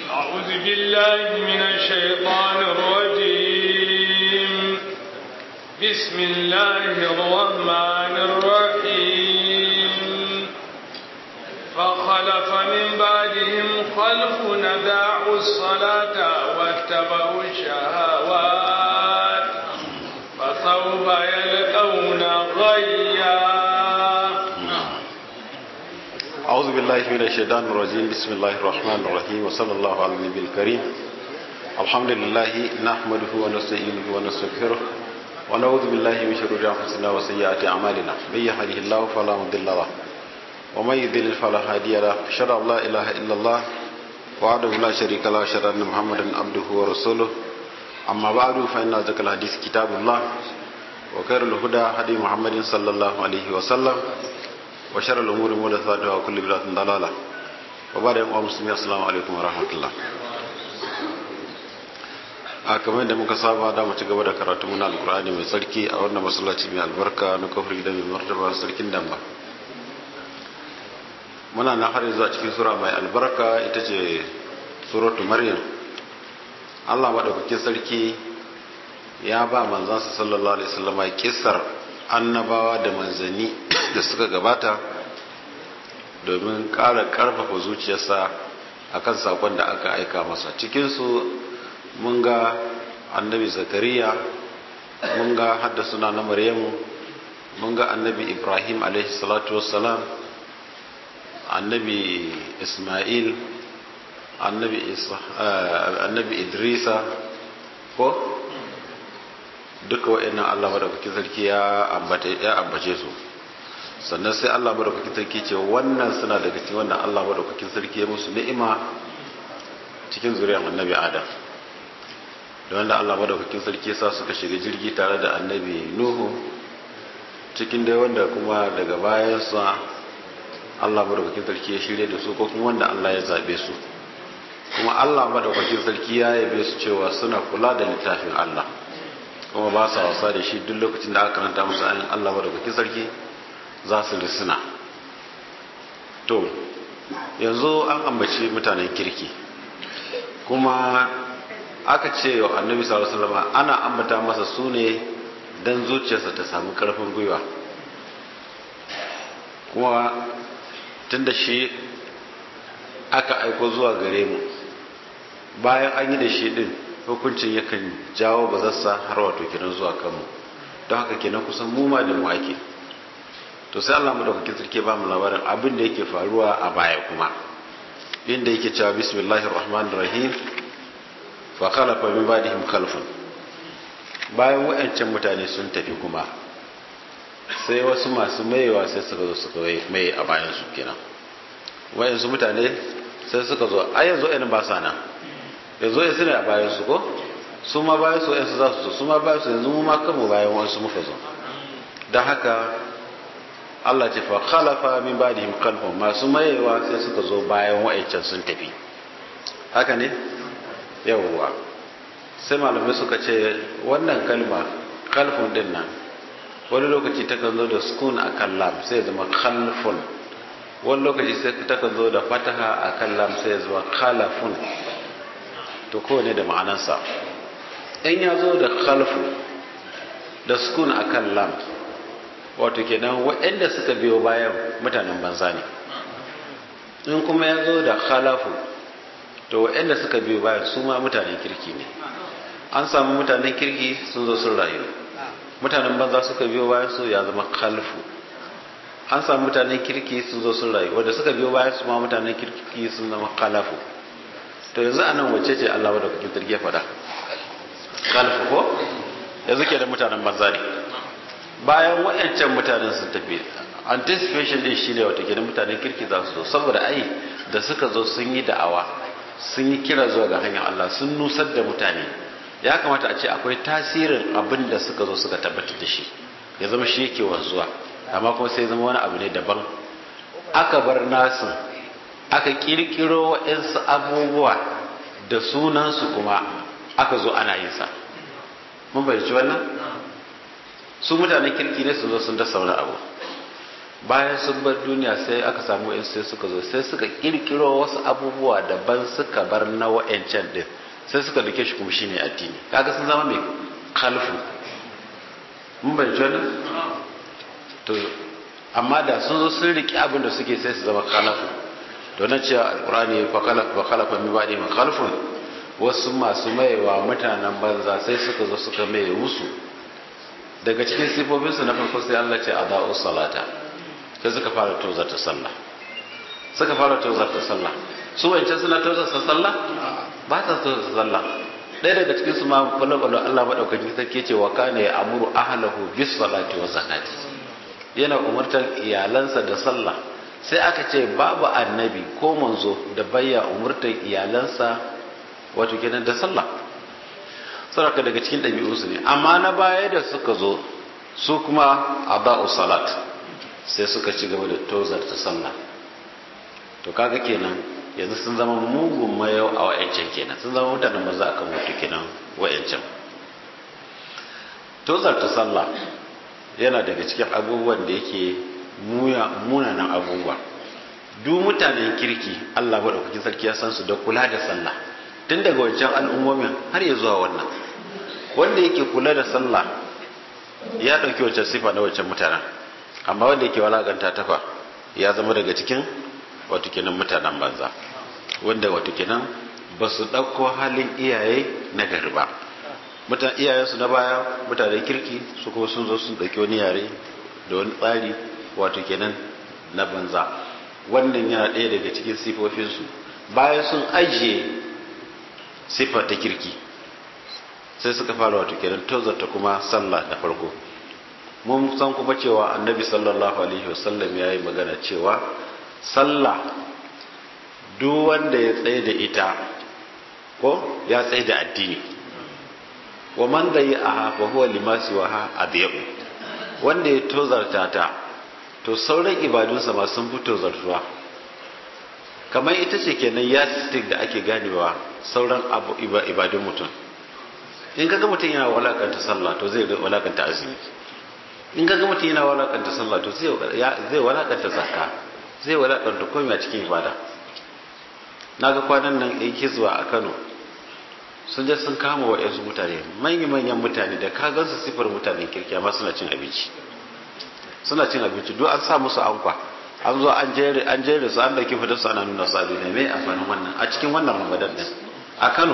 أعوذ بالله من الشيطان الرجيم بسم الله الرحمن الرحيم فخلف من بعدهم خلف نداعوا الصلاة واتبعوا الشهوات فسوف يلقون غيا أعوذ بالله من الشيطان الرجيم بسم الله الرحمن الرحيم وصلى الله على النبي الكريم الحمد لله نحمده ونستعينه ونستغفره ونعوذ بالله من شرور أنفسنا وسيئات أعمالنا من يهده الله فلا مضل له ومن يضلل فلا هادي له أشهد أن لا إله إلا الله وحده لا شريك له أشهد أن محمدا عبده ورسوله أما بعد فإن أصدق الحديث كتاب الله وخير الهدى هدي محمد صلى الله عليه وسلم وشر الأمور محدثاتها وكل بدعة ضلالة وبعد يوم مسلمين السلام عليكم ورحمة الله a kamar da muka saba da mu ci gaba da karatu muna alkur'ani mai tsarki a wannan masallaci mai albarka na kofar gidan mai martaba sarkin damba muna na har yanzu a cikin sura mai albarka ita ce suratu maryam Allah madaukakin sarki ya ba manzansa sallallahu alaihi wasallam kissar annabawa da manzanni da suka gabata domin ƙara ƙarfafa zuciyarsa akan sakon da aka aika masa cikinsu mun ga annabi zakariya mun ga hadda suna na maryamu mun ga annabi ibrahim alaihi salatu wassalam annabi ismail annabi annabi idrisa ko duka wa'annan allah madaukakin sarki ya ambace su sannan sai allah madaukakin sarki ce wannan suna daga cikin wannan allah madaukakin sarki ya musu ni'ima cikin zuriyar annabi adam da wanda Allah madaukakin sarki sa suka shiga jirgi tare da annabi Nuhu cikin dai wanda kuma daga bayansa Allah madaukakin sarki ya shirye da su ko kuma wanda Allah ya zabe su kuma Allah madaukakin sarki ya yabe su cewa suna kula da littafin Allah kuma ba sa wasa da shi duk lokacin da aka karanta musu ayin Allah madaukakin sarki za su risuna to yanzu an ambaci mutanen kirki kuma aka ce wa annabi sallallahu alaihi wasallam ana ambata masa su ne dan zuciyarsa ta samu karfin gwiwa kuma tunda shi aka aiko zuwa gare mu bayan an yi da shi din hukuncin yakan jawo bazarsa har wato kenan zuwa kanmu don haka kenan kusan mu ma da mu ake to sai Allah madaukakin sarki ba mu labarin abin da yake faruwa a baya kuma inda yake cewa bismillahir rahmanir rahim fa khalafa min ba'dihim khalfun bayan wayancan mutane sun tafi kuma sai wasu masu mayewa sai suka zo suka mai a bayan su kenan wayansu mutane sai suka zo a yanzu ɗan ba sa nan yanzu ya suna a bayan su ko su ma bayan su yansu za su zo su ma bayan su yanzu mu ma kanmu bayan wasu muka zo don haka Allah ce fa khalafa min ba'dihim khalfun masu mayewa sai suka zo bayan wayancan sun tafi haka ne yawwa sai malamai suka ce wannan kalma kalfun din nan wani lokaci ta kan zo da sukun a kan lam sai zama khalfun wani lokaci sai ta kan zo da fataha a kan lam sai zama khalafun to kowane da ma'anarsa in ya zo da khalfu da sukun a kan lam wato kenan waɗanda suka biyo bayan mutanen banza ne in kuma ya zo da khalafu to waɗanda suka biyo bayan su ma mutanen kirki ne an samu mutanen kirki sun zo sun rayu mutanen banza suka biyo bayan su ya zama kalfu an samu mutanen kirki sun zo sun rayu wanda suka biyo bayan su ma mutanen kirki sun zama kalafu to yanzu anan wacce ce Allah wadda kuke turge faɗa kalfu ko yanzu ke da mutanen banza ne bayan waɗancan mutanen sun tafi anticipation din shine wata ke da mutanen kirki za su zo saboda ai da suka zo sun yi da'awa sun yi kira zuwa ga hanyar Allah sun nusar da mutane ya kamata a ce akwai tasirin abin da suka zo suka tabbatar da shi ya zama shi yake wanzuwa amma kuma sai zama wani abu ne daban aka bar nasu aka kirkiro waɗansu abubuwa da sunansu kuma aka zo ana yin sa mun bayyaci wannan su mutanen kirki ne su zo sun dasa wani abu bayan sun bar duniya sai aka samu yan sai suka zo sai suka kirkiro wasu abubuwa daban suka bar na wa'ancan din sai suka dake shi kuma shine addini kaga sun zama mai kalfu mun bai wannan to amma da sun zo sun riki abin da suke sai su zama kalafu to na cewa alqur'ani fa khalaqa fa khalaqa min ba'di ma khalfun wasu masu mayewa mutanen banza sai suka zo suka maye musu daga cikin sifofinsu na farko sai Allah ce adau salata sai suka fara tozarta sallah suka fara tozarta sallah su wancan suna tozarta sallah ba ta tozarta sallah ɗaya daga cikin su ma kwallo Allah maɗaukakin sarki ce wa kana ya amuru ahlahu bis salati wa zakati yana umurtar iyalansa da sallah sai aka ce babu annabi ko manzo da bayya umurtar iyalansa wato kenan da sallah saraka daga cikin ɗabi'unsu ne amma na baya da suka zo su kuma adau salat sai suka ci gaba da tozarta sallah to kaga kenan yanzu sun zama mugun mayau a wa'ancan kenan sun zama mutanen maza akan mutu kenan wa'ancan tozarta sallah yana daga cikin abubuwan da yake munanan abubuwa duk mutanen kirki Allah maɗaukakin sarki ya san su da kula da sallah tun daga wancan al'ummomin har ya zuwa wannan wanda yake kula da sallah ya ɗauki wancan sifa na wancan mutanen amma wanda yake walaganta tafa ya zama daga cikin wato kenan mutanen banza wanda wato kenan ba su ɗauko halin iyaye na gari ba mutan iyayensu na baya mutanen kirki su kuma sun zo sun ɗauki wani yare da wani tsari wato kenan na banza wannan yana ɗaya daga cikin sifofinsu bayan sun ajiye siffa ta kirki sai suka fara wato kenan tozarta kuma sallah da farko mun san kuma cewa annabi sallallahu alaihi wasallam ya yi magana cewa sallah duk wanda ya tsaye da ita ko ya tsaye da addini wa man da yi a hafa huwa limasi wa ha adiyabu wanda ya tozarta ta to sauran ibadunsa ma sun fi tozartuwa kamar ita ce kenan yastik da ake ganewa sauran ibadun mutum in kaga mutum yana walakanta sallah to zai walakanta azumi in kaga mutum yana walakanta sallah to zai walakanta zakka zai walakanta komai a cikin ibada naga kwanan nan yan kizwa a Kano sun je sun kama wa yansu mutane manya-manyan mutane da ka gansu sifar mutanen kirki amma suna cin abinci suna cin abinci duk an sa musu ankwa an zo an jere an jere su an dauki fitar su ana nuna su abin mai amfanin wannan a cikin wannan ramadan din a Kano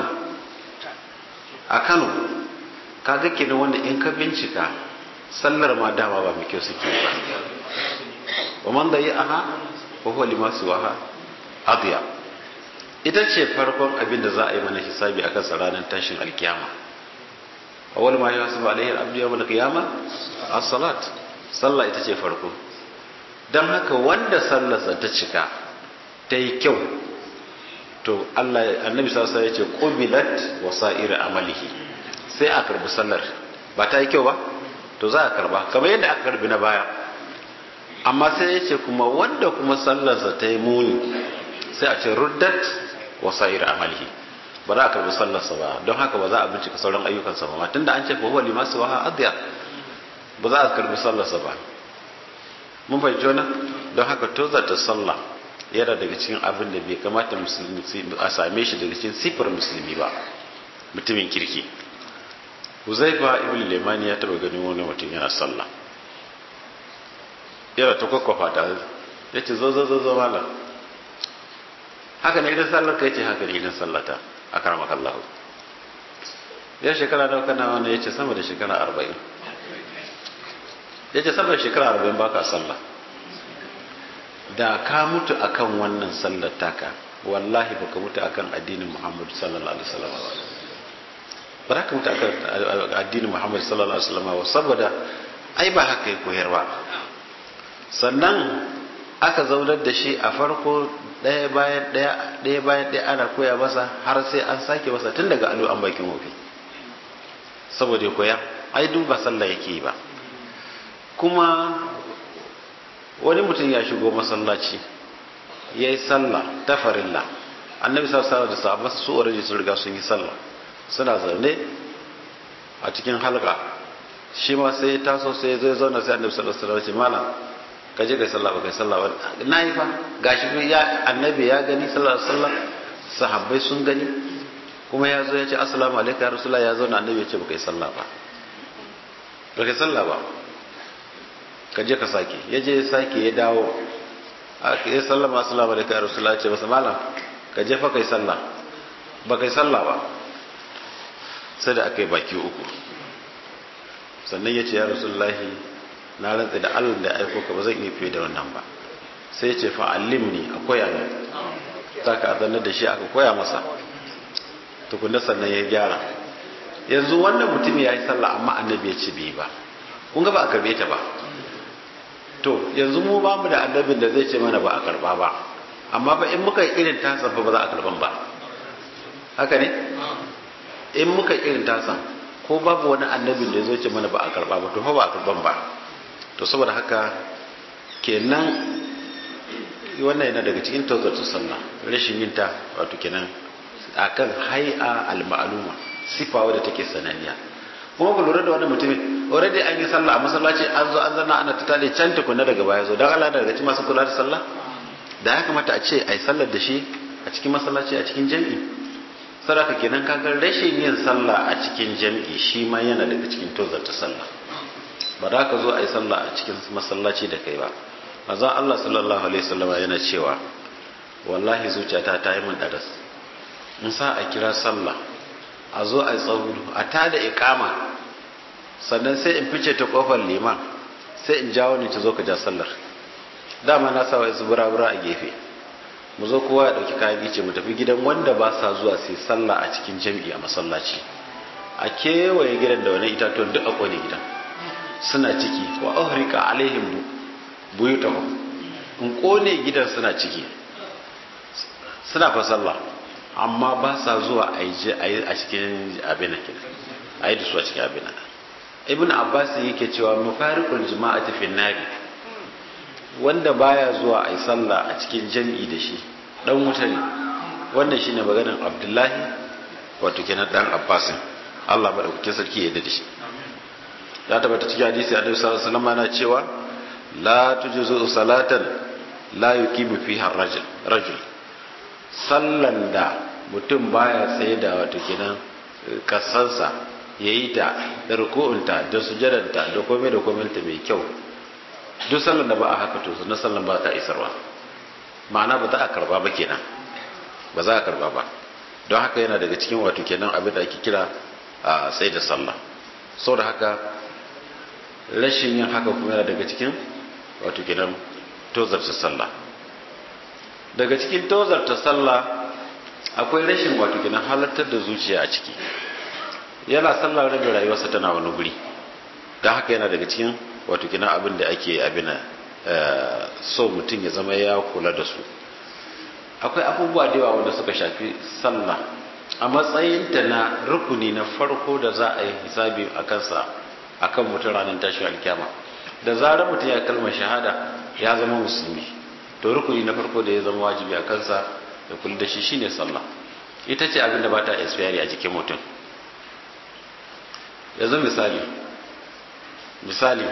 a Kano kaga kenan wanda in ka bincika sallar ma dama ba mai kyau suke ba wa man da yi aha wa huwa limasu waha adiya ita ce farkon abin da za a yi mana hisabi akan sa ranar tashin alkiyama awwal ma yasabu alaihi al-abdu yawm al-qiyama as-salat sallah ita ce farko dan haka wanda sallarsa ta cika ta yi kyau to Allah annabi sallallahu alaihi wasallam ya ce qubilat wasa'ir amalihi sai a karbi sallar ba ta yi kyau ba to za a karba kamar yadda aka karbi na baya amma sai ya ce kuma wanda kuma sallarsa ta yi muni sai a ce ruddat wasa'ir amalihi ba za a karbi sallarsa ba don haka ba za a bincika sauran ayyukansa ba tunda an ce fa huwa limasu wa adiya ba za a karbi sallarsa ba mun fahimci wannan don haka tozarta sallah yana daga cikin abin da bai kamata musulmi a same shi daga cikin sifar musulmi ba mutumin kirki huzaifa ibn limani ya taba ganin wani mutum yana sallah yana ta kwakwafa ta ya ce zo zo zo zo malam haka ne idan sallar ka yace haka ne idan sallata a karamar kallahu ya shekara nawa kana wani ya ce sama da shekara arba'in ya ce sama da shekara arba'in baka sallah da ka mutu akan wannan sallar taka wallahi baka mutu akan addinin muhammadu sallallahu alaihi wasallam ba za ka mutu akan addinin muhammadu sallallahu alaihi wasallam saboda ai ba haka ya koyar ba sannan aka zaunar da shi a farko ɗaya bayan ɗaya ɗaya bayan ɗaya ana koya masa har sai an sake masa tun daga alu an bakin wofi saboda ya koya ai duk ba sallah yake yi ba kuma wani mutum ya shigo masallaci ya yi sallah ta farilla annabi sallallahu da sahabba su already sun riga sun yi sallah suna zaune a cikin halka shi ma sai ya taso sai ya zo ya zauna sai annabi sallallahu alaihi wasallam malam ka je kai sallah ba kai sallah ba na yi fa gashi ya annabi ya gani sallallahu alaihi wasallam sahabbai sun gani kuma ya zo ya ce assalamu alaikum ya rasulullah ya zo na annabi ya ce ba kai sallah ba ba kai sallah ba ka je ka sake ya je ya sake ya dawo ya sallama assalamu alaikum ya rasulullah ya ce masa malam ka je fa kai sallah ba kai sallah ba sai da aka yi baki uku sannan ya ce ya rasulullahi na rantsa da allah da aiko ka ba zan iya fiye da wannan ba sai ya ce fa'allim ne a koya ne ta ka azanar da shi aka koya masa tukunna sannan ya gyara yanzu wannan mutum ya yi sallah amma annabi ya ce bai ba kun ga ba a karbe ta ba to yanzu mu ba mu da annabin da zai ce mana ba a karba ba amma fa in muka yi irin tasa fa ba za a karban ba haka ne in muka yi irin tasa ko babu wani annabin da zai ce mana ba a karba ba to fa ba a karban ba to saboda haka kenan wannan yana daga cikin tozarta sallah rashin yin ta wato kenan akan hai'a al-ma'luma sifa wadda take sananniya kuma ku lura da wannan mutumin already an yi sallah a masallaci an zo an zanna ana ta tale can tukunna daga baya zo dan Allah daga cikin masu kula da sallah da ya kamata a ce ai sallar da shi a cikin masallaci a cikin jami'i saraka kenan kaga rashin yin sallah a cikin jami'i shi ma yana daga cikin tozarta sallah ba za ka zo a yi sallah a cikin masallaci da kai ba manzon Allah sallallahu alaihi wasallam yana cewa wallahi zuciyata ta yi min daras in sa a kira sallah a zo a yi tsawo a tada ikama sannan sai in fice ta kofar liman sai in jawo ni ta zo ka ja sallar dama na sa wa su bura-bura a gefe mu zo kowa ya dauki kayan gice mu tafi gidan wanda ba sa zuwa sai sallah a cikin jam'i a masallaci a kewaye gidan da wani itatuwan duk a kone gidan suna ciki wa ahrika alaihim buyutahum in kone gidan suna ciki suna fa sallah amma ba sa zuwa a yi a cikin abin da a yi da su a cikin abin ibn abbas yake cewa mafariqul jama'ati fi nari wanda baya zuwa a yi sallah a cikin jam'i da shi dan wuta ne wannan shine maganar abdullahi wato kenan dan abbasin Allah madaukakin sarki ya da shi ya tabbata cikin hadisi annabi sallallahu alaihi wasallam yana cewa la tujzu salatan la yuqimu fiha rajul rajul sallan da mutum baya tsaye da wato kenan kasansa yayi ta da ruku'unta da sujadanta da komai da komai ta mai kyau duk sallan da ba a haka to na sallan ba ta isarwa ma'ana ba za a karba ba kenan ba za a karba ba don haka yana daga cikin wato kenan abin da ake kira a sai da sallah sau da haka rashin yin haka kuma yana daga cikin wato kenan tozarta sallah daga cikin tozarta sallah akwai rashin wato kenan halartar da zuciya a ciki yana sallah rabin rayuwarsa tana wani guri don haka yana daga cikin wato kenan abin da ake abin so mutum ya zama ya kula da su akwai abubuwa da yawa wanda suka shafi sallah a matsayinta na rukuni na farko da za a yi hisabi a kansa a kan mutum ranar tashin alkyama da zarar mutum ya kalmar shahada ya zama musulmi to rukuni na farko da ya zama wajibi a kansa da kula da shi shine sallah ita ce abin da ba ta expire a jikin mutum yanzu misali misali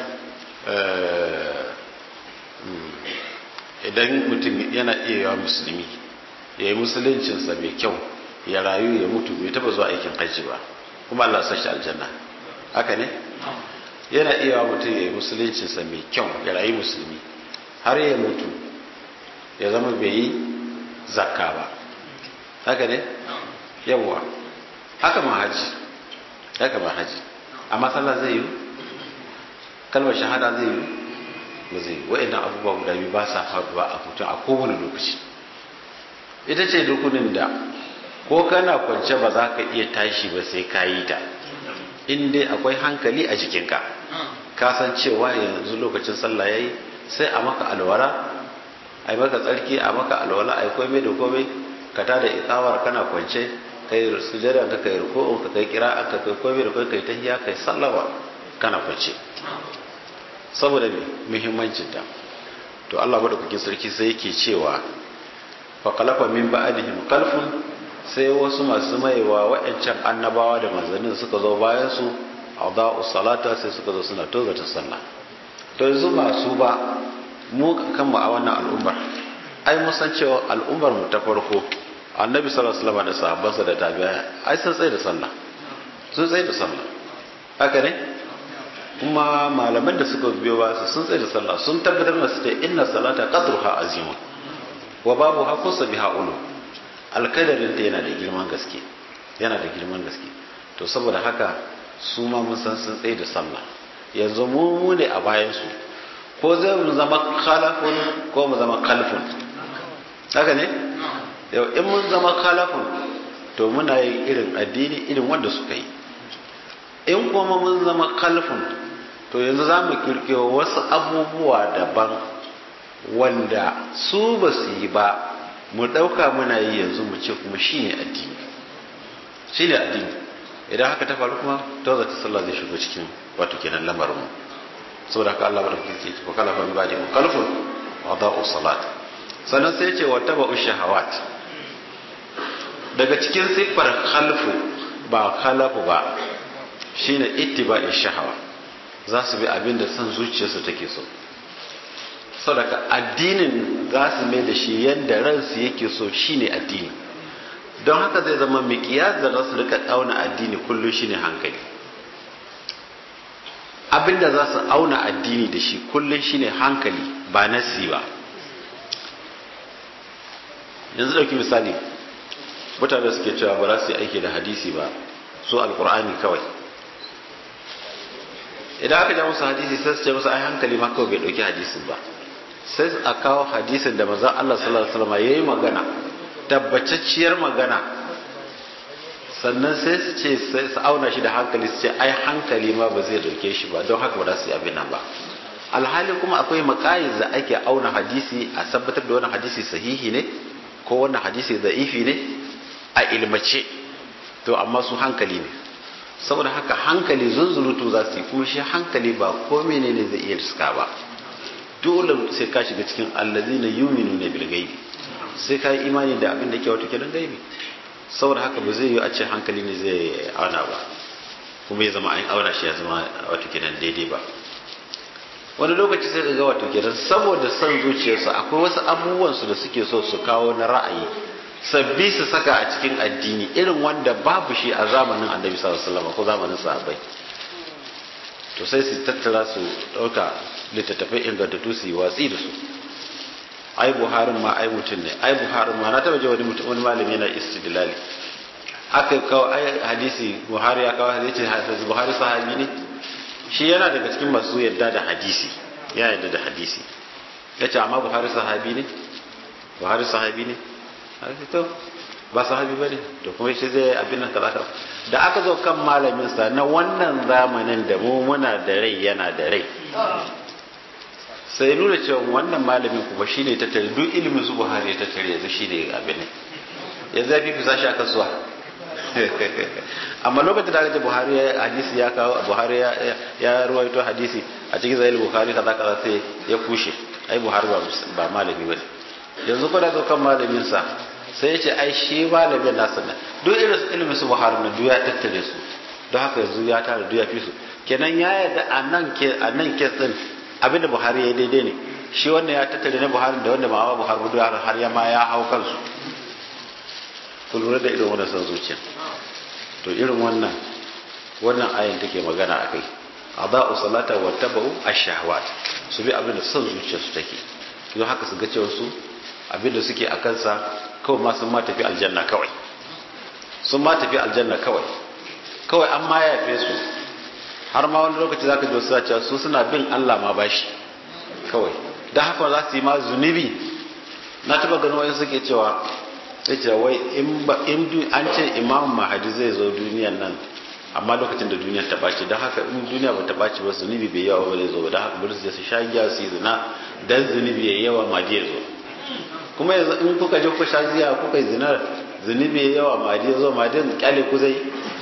idan mutum yana iya yawa musulmi ya yi musuluncinsa mai kyau ya rayu ya mutu bai taba zuwa aikin hajji ba kuma Allah sashi aljanna haka ne yana iya yawa mutum ya yi musuluncinsa mai kyau ya rayu musulmi har ya mutu ya zama bai yi zakka ba haka ne yawwa haka ma haji haka ma haji amma sallah zai yi kalmar shahada zai yi ba zai yi wa'annan abubuwa guda biyu ba sa faruwa a mutum a kowane lokaci ita ce rukunin da ko kana kwance ba za ka iya tashi ba sai ka yi ta in dai akwai hankali a jikinka ka san cewa yanzu lokacin sallah yayi sai a maka alwala a yi maka tsarki a maka alwala a yi komai da komai ka tada ikawar kana kwance kai sujada ka kai ruku'un ka kai kira ka kai komai da komai kai tahiyya kai sallama kana kwance saboda me muhimmancin ta to Allah madaukakin sarki sai yake cewa fa khalafa min ba'dihim khalfun sai wasu masu maiwa wa'ancan annabawa da manzannin suka zo bayan su adau salata sai suka zo suna tozata sallah to yanzu masu ba mu kanmu a wannan al'ummar ai mun san cewa al'ummar mu ta farko annabi sallallahu alaihi wasallam da sahabbansa da tabi'a ai sun tsaye da sallah sun tsaye da sallah haka ne kuma malaman da suka biyo ba su sun tsaye da sallah sun tabbatar da su da inna salata qadruha azima wa babu hakusa biha ulu alkadarin ta yana da girman gaske yana da girman gaske to saboda haka su ma mun san sun tsaye da sallah yanzu mu mu ne a bayan su ko zai mu zama khalafun ko mu zama khalfun haka ne yau in mun zama khalafun to muna yin irin addini irin wanda suka yi in kuma mun zama khalfun to yanzu za mu kirkiro wasu abubuwa daban wanda su ba su yi ba mu ɗauka muna yi yanzu mu ce kuma shi ne addini shi ne addini idan haka ta faru kuma ta zata sallah zai shigo cikin wato kenan lamarin mu saboda haka Allah bada kike ko kala fa ibadi mu kalfun wa da'u salat sannan sai ce wa taba'u shahawat daga cikin siffar khalfu ba khalafu ba shine ittiba'i shahawa za su bi abin da son zuciyarsu take so saboda addinin za su mai da shi yadda ransu yake so shine addini don haka zai zama miƙiyar da za su rika auna addini kullum shine hankali abinda za su auna addini da shi kullum shine hankali ba nasi ba yanzu ɗauki misali mutane suke cewa ba za su yi aiki da hadisi ba su alkur'ani kawai idan aka ja musu hadisi sai su ce musu ai hankali ma kawai bai ɗauki hadisin ba sai a kawo hadisin da maza Allah sallallahu alaihi wasallam yayi magana tabbatacciyar magana sannan sai su ce sai su auna shi da hankali su ce ai hankali ma ba zai dauke shi ba don haka ba za su yi abin nan ba alhali kuma akwai makayiz da ake auna hadisi a tabbatar da wannan hadisi sahihi ne ko wannan hadisi da'ifi ne a ilmace to amma su hankali ne saboda haka hankali zunzurutu za su yi kuma shi hankali ba ko menene zai iya riska ba dole sai ka shiga cikin allazina yu'minuna bil ghaibi sai ka yi imani da abin da ke wato kenan gaibi saboda haka ba zai yi a ce hankali ne zai auna ba kuma ya zama an auna shi ya zama wato kenan daidai ba wani lokaci sai ga wato kenan saboda son zuciyarsu akwai wasu abubuwan su da suke so su kawo na ra'ayi sabbi su saka a cikin addini irin wanda babu shi a zamanin annabi sallallahu alaihi wasallam ko zamanin sahabbai to sai su tattara su dauka littattafai ingantattu su yi watsi da su ai buharin ma ai mutum ne ai buharin ma na taba ji wani mutum wani malami yana istidlali aka kawo ai hadisi buhari ya kawo hadisi hadisi buhari sahabi ne shi yana daga cikin masu yadda da hadisi ya yadda da hadisi ya ce amma buhari sahabi ne buhari sahabi ne to ba sahabi ba ne to kuma shi zai abin nan kaza da aka zo kan malamin sa na wannan zamanin da mu muna da rai yana da rai sai nuna cewa wannan malamin kuma shine ta tare duk ilimin su Buhari ta tare yanzu shine abin ne ya zafi fi sashi aka suwa amma lokacin da aka ce Buhari ya hadisi ya kawo Buhari ya ya ruwaito hadisi a cikin zahir Buhari kaza kaza sai ya kushe ai Buhari ba ba malami bane yanzu ko da zo kan malamin sa sai ya ce ai shi malamin nasa ne duk irin ilimin su Buhari na duk ya tattare su don haka yanzu ya tara duk ya fi su kenan ya yarda a nan ke a nan ke din abinda buhari ya daidai ne shi wannan ya tattare na buhari da wanda ma'awa buhari hudu har ya ma ya hau kansu ku lura da irin wannan son zuciya to irin wannan wannan ayin take magana a kai adha'u salata wa tabau ash-shahawat su bi abinda son zuciya su take don haka su ga cewa su abinda suke a kansa kawai ma sun ma tafi aljanna kawai sun ma tafi aljanna kawai kawai an ma yafe su har ma wani lokaci zaka ji wasu cewa su suna bin Allah ma bashi kawai dan haka za su yi ma zunubi na taba gano wani suke cewa sai ce wai in ba in an ce imam mahadi zai zo duniyan nan amma lokacin da duniyar ta ɓaci don haka in duniya ba ta ɓaci ba zunubi bai yawa ba zai zo ba don haka bari su je su sha giya su yi zina dan zunubi ya yawa mahadi ya zo kuma yanzu in kuka je kuka sha giya kuka yi zina zunubi ya yawa mahadi ya zo mahadi kyale ku zai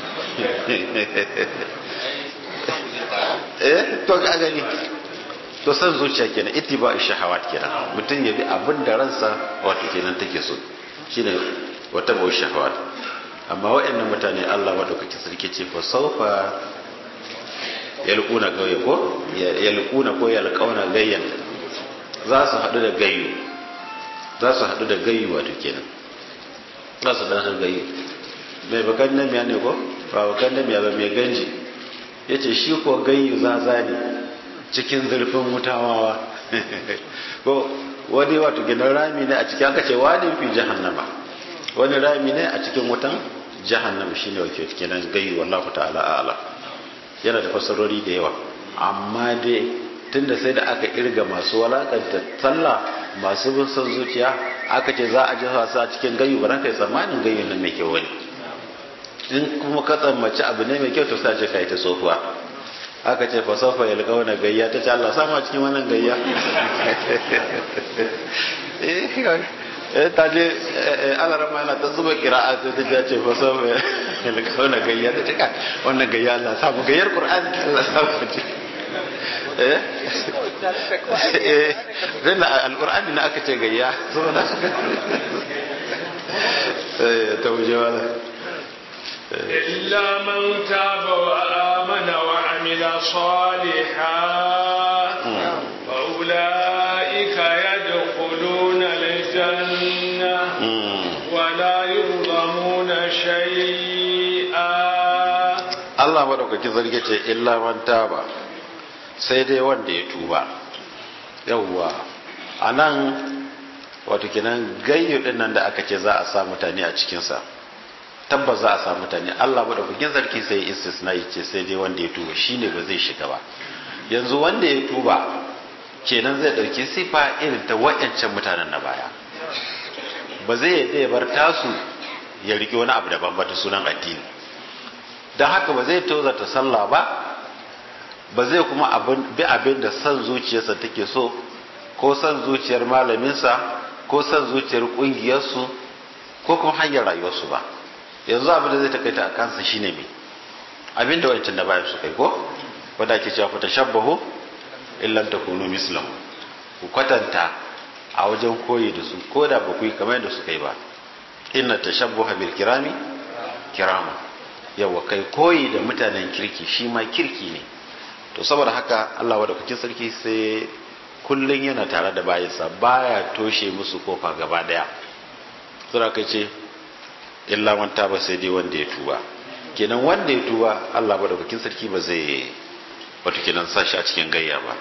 eh to ga gani to san zuciya kenan ittiba shahawat kenan mutum ya bi abin da ransa wato kenan take so shine wata bau shahawat amma waɗannan mutane Allah madaukaki sarki ce fa saufa yalquna gayya ko yalquna ko yalqauna gayyan za su haɗu da gayyu za su haɗu da gayyu wato kenan za su haɗu da gayyu mai bakan namiya ne ko ba bakan namiya ba mai ganji ya ce shi ko gayyu zaza ne cikin zurfin mutawawa ko wani wato ginin rami ne a cikin aka ce wani fi jahannama wani rami ne a cikin wutan jahannama shine wake kenan gayyu wallahu ta'ala a'lam yana da fasarori da yawa amma dai tunda sai da aka irga masu walakanta sallah masu bin son zuciya aka ce za a ji su a cikin gayyu ba za ka yi tsammanin gayyu nan mai kyau wani in kuma ka tsammaci abu ne mai kyau to sai ce ka yi ta tsohuwa aka ce fa sofa ya lika wani gayya ta ce Allah sama cikin wannan gayya eh ta je alarama yana ta zuba kira'a sai ta ce fa sofa ya lika wani gayya ta ce ka wannan gayya Allah samu gayyar Qur'ani Allah samu ce eh zai na alƙur'ani na aka ce gayya saboda ta wuce wala إلا من تاب وآمن وعمل صالحا فأولئك يدخلون الجنة ولا يظلمون شيئا Allah maɗaukaki zarge ce illa man taba sai dai wanda ya tuba yawwa a nan wato kenan gayyo ɗin nan da aka ce za a sa mutane a cikinsa tabbas za a sa mutane Allah maɗaukakin sarki sai ya istisna ya ce sai dai wanda ya tuba shine ba zai shiga ba yanzu wanda ya tuba kenan zai ɗauki sifa irin ta wa'yancan mutanen na baya ba zai yadda ya bar tasu ya riƙe wani abu daban ba ta sunan addini don haka ba zai tozarta sallah ba ba zai kuma bi abin da son zuciyarsa take so ko son zuciyar malaminsa ko son zuciyar ƙungiyarsu ko kuma hanyar rayuwarsu ba yanzu abin da zai takaita a kansa shine me abin da wancan da bayan su kai ko wanda ake cewa fata shabbahu illam takunu mislam ku kwatanta a wajen koyi da su ko da ba ku yi kamar yadda su kai ba inna tashabbuha bil kirami kirama yawa kai koyi da mutanen kirki shi ma kirki ne to saboda haka Allah madaukakin sarki sai kullun yana tare da bayansa baya toshe musu kofa gaba daya sura kai ce illa man taba sai dai wanda ya tuba kenan wanda ya tuba Allah madaukakin sarki ba zai wato kenan sashi a cikin gayya ba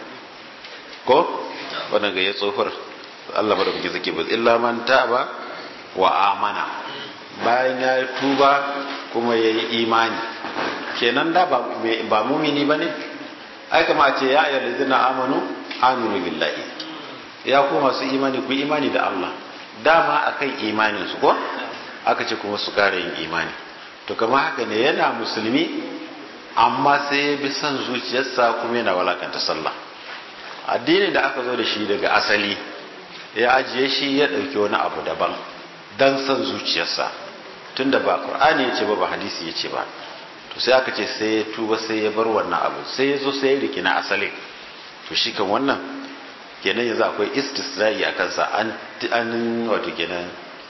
ko wannan gayya tsofar Allah madaukakin sarki ba illa man taba wa amana bayan ya tuba kuma ya yi imani kenan da ba mumini ba ne ai kama ce ya ayyar da zina amanu aminu billahi ya kuma masu imani ku imani da Allah dama akan imanin su ko aka ce kuma su kara yin imani to kama haka ne yana musulmi amma sai ya bi son zuciyarsa kuma yana walakanta sallah addini da aka zo da shi daga asali ya ajiye shi ya ɗauki wani abu daban don son zuciyarsa tunda ba qur'ani ya ce ba ba hadisi ya ce ba to sai aka ce sai ya tuba sai ya bar wannan abu sai ya zo sai ya riki na asali to shi kan wannan kenan yanzu akwai istisra'i a kansa an wato kenan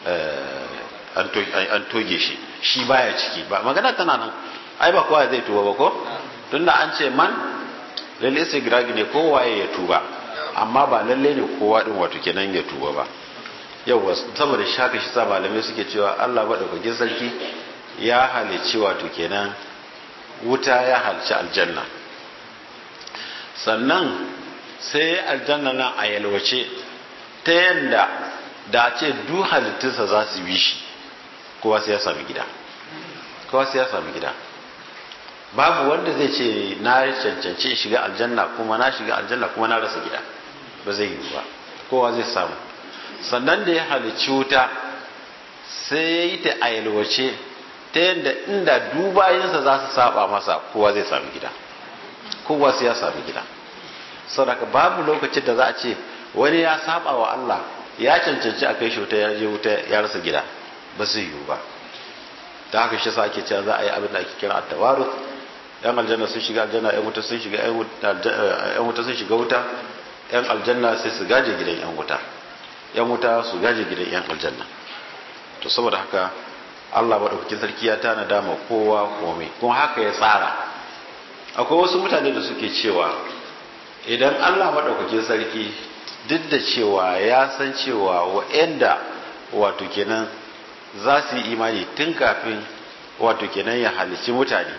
an toge shi shi baya ciki ba magana tana nan ai ba kowa zai tuba ba ko tunda an ce man lalle istigragi ne kowaye ya tuba amma ba lalle ne kowa din wato kenan ya tuba ba yauwa saboda shaka shi sa malamai suke cewa Allah maɗaukakin sarki ya halicci wato kenan wuta ya halicci aljanna sannan sai aljanna nan a yalwace ta yadda da ce duk halittunsa za su bi shi kowa sai ya sami gida kowa sai ya sami gida babu wanda zai ce na cancanci shiga aljanna kuma na shiga aljanna kuma na rasa gida ba zai yi ba kowa zai samu sannan da ya halicci wuta sai ya yi ta a yalwace ta yadda inda dubayensa za su saba masa kowa zai sami gida kowa sai ya sami gida saboda babu lokacin da za a ce wani ya saba wa Allah ya cancanci a kai shi wuta ya je wuta ya rasa gida ba zai yiwu ba da haka shi sa ake cewa za a yi abin da ake kira at-tawarut yan aljanna sun shiga aljanna yan wuta sun shiga yan wuta sun shiga wuta yan aljanna sai su gaje gidan yan wuta yan wuta su gaje gidan yan aljanna to saboda haka Allah madaukakin sarki ya tana dama kowa komai kuma haka ya tsara akwai wasu mutane da suke cewa idan Allah madaukakin sarki duk da cewa ya san cewa wa'anda wato kenan za su yi imani tun kafin wato kenan ya halici mutane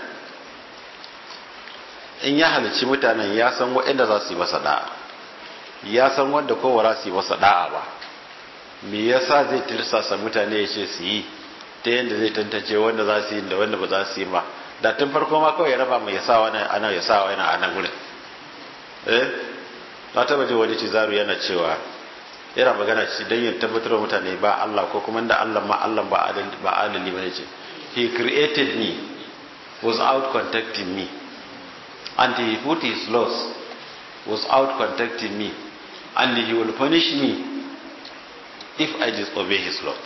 in ya halici mutanen ya san wa'anda za su yi masa da'a ya san wanda kowa za su yi masa da'a ba me yasa zai tirsasa mutane ya ce su yi ta yadda zai tantance wanda za su yi da wanda ba za su yi ba da tun farko ma kawai ya raba mai yasa wani ana ya sa wani a nan gurin eh na taba ji wani cizaru yana cewa yana magana ci don yin tabbatar mutane ba Allah ko kuma da Allah ma Allah ba adali ba ce he created me without contacting me and he put his laws without contacting me and he will punish me if I disobey his laws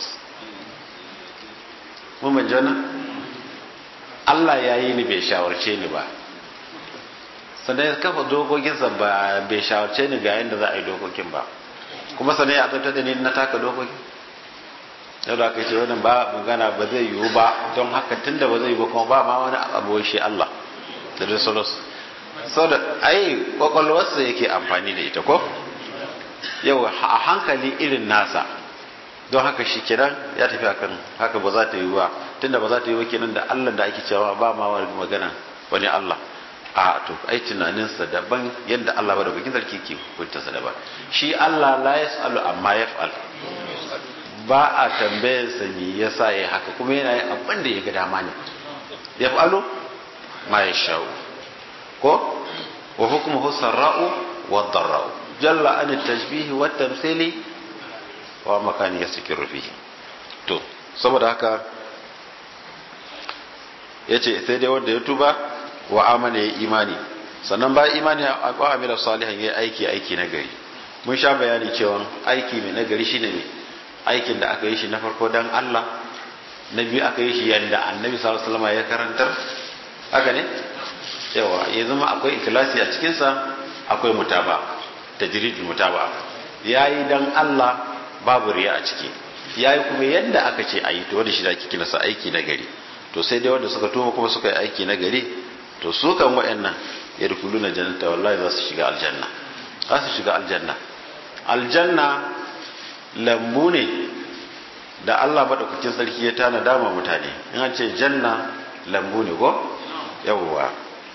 mun jana Allah ya yi ni bai shawarce ni ba sannan ya kafa dokokinsa ba bai shawarce ni ga yadda za a yi dokokin ba kuma sannan ya azabta da ni na taka dokokin yau da aka ce wannan ba magana ba zai yiwu ba don haka tun da ba zai yiwu ba kuma ba ma wani abu shi Allah da dai solos sau da ai kwakwalwarsa yake amfani da ita ko yau a hankali irin nasa don haka shi kenan ya tafi akan haka ba za ta yi ba tunda ba za ta yi ba kenan da Allah da ake cewa ba ma wani magana wani Allah a to ai tunaninsa daban yadda Allah ba da bakin sarki ke hukuntarsa daban shi Allah la yasalu amma yaf'al ba a tambayar sa me yasa yayi haka kuma yana yin abin da ya ga dama ne yaf'alu ma yashau ko wa hukmuhu sarra'u wa dharra'u jalla an at-tashbih wa at-tamthili wa makani ya suke rufi to saboda haka ya ce sai dai wanda ya tuba wa amana ya imani sannan ba imani a amila salihan ya aiki aiki na gari mun sha bayani cewa aiki mai nagari shine ne aikin da aka yi shi na farko dan Allah na biyu aka yi shi yadda annabi sallallahu alaihi wasallam ya karantar haka ne yawa ya zama akwai ikhlasi a cikinsa akwai mutaba tajridul mutaba yayi dan Allah babu riya a ciki ya yi kuma yadda aka ce a yi to wanda shi da ake kinasa aiki na gari to sai dai wanda suka tuma kuma suka yi aiki na gari to su kan wa'annan ya rukulu na jannata wallahi za su shiga aljanna za su shiga aljanna aljanna lambu ne da Allah madaukakin sarki ya tana dama mutane in an ce janna lambu ne ko yawwa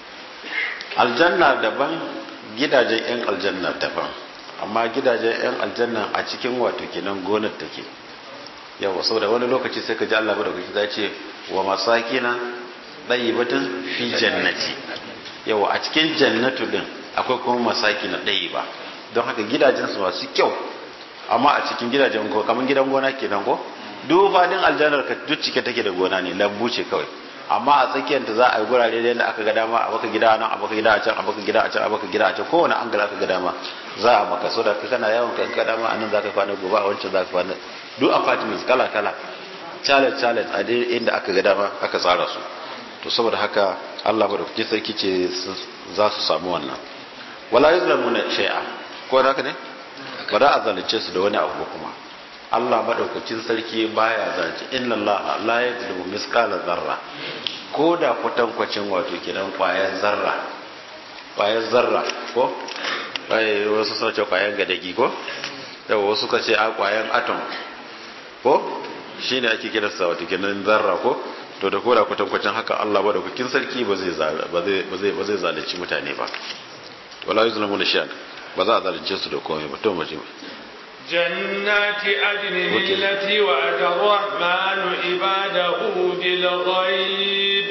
aljanna daban gidajen yan aljanna daban amma gidajen 'yan aljanna a cikin wato kenan gonar take yawa saboda wani lokaci sai ka ji Allah da kuki ce wa masakina batun fi jannati yawa a cikin jannatu din akwai kuma masakina ba don haka gidajen su masu kyau amma a cikin gidajen ko kamar gidan gona kenan ko duk fadin aljannar ka duk cike take da gona ne lambu ce kawai amma a tsakiyar ta za a yi gurare da yadda aka ga dama a baka gida nan a baka gida a can a baka gida a can a baka gida a can kowane an aka ga dama za a maka so da ka kana yawon kan ka dama a nan za ka kwana gobe a wancan za ka kwana duk apartments kala kala challenge challenge a dai inda aka ga dama aka tsara su to saboda haka Allah ba da kuke sarki ce za su samu wannan wala yuzlamuna shay'a ko haka ne ba za a zalunce su da wani abu kuma Allah madaukakin sarki baya zance inna Allah la yadlu misqala zarra ko da kwatankwacin wato kidan kwayar zarra kwayar zarra ko ai wasu suna ce kwayan gadagi ko yawa wasu ka ce a kwayan atom ko shine ake kiransa wato kidan zarra ko to da koda kwatankwacin haka Allah madaukakin sarki ba zai ba zai ba zai zalunci mutane ba wala yuzlamuna shay'an ba za a zalunce su da komai ba to mu جنات عدن التي وعد الرحمن عباده بالغيب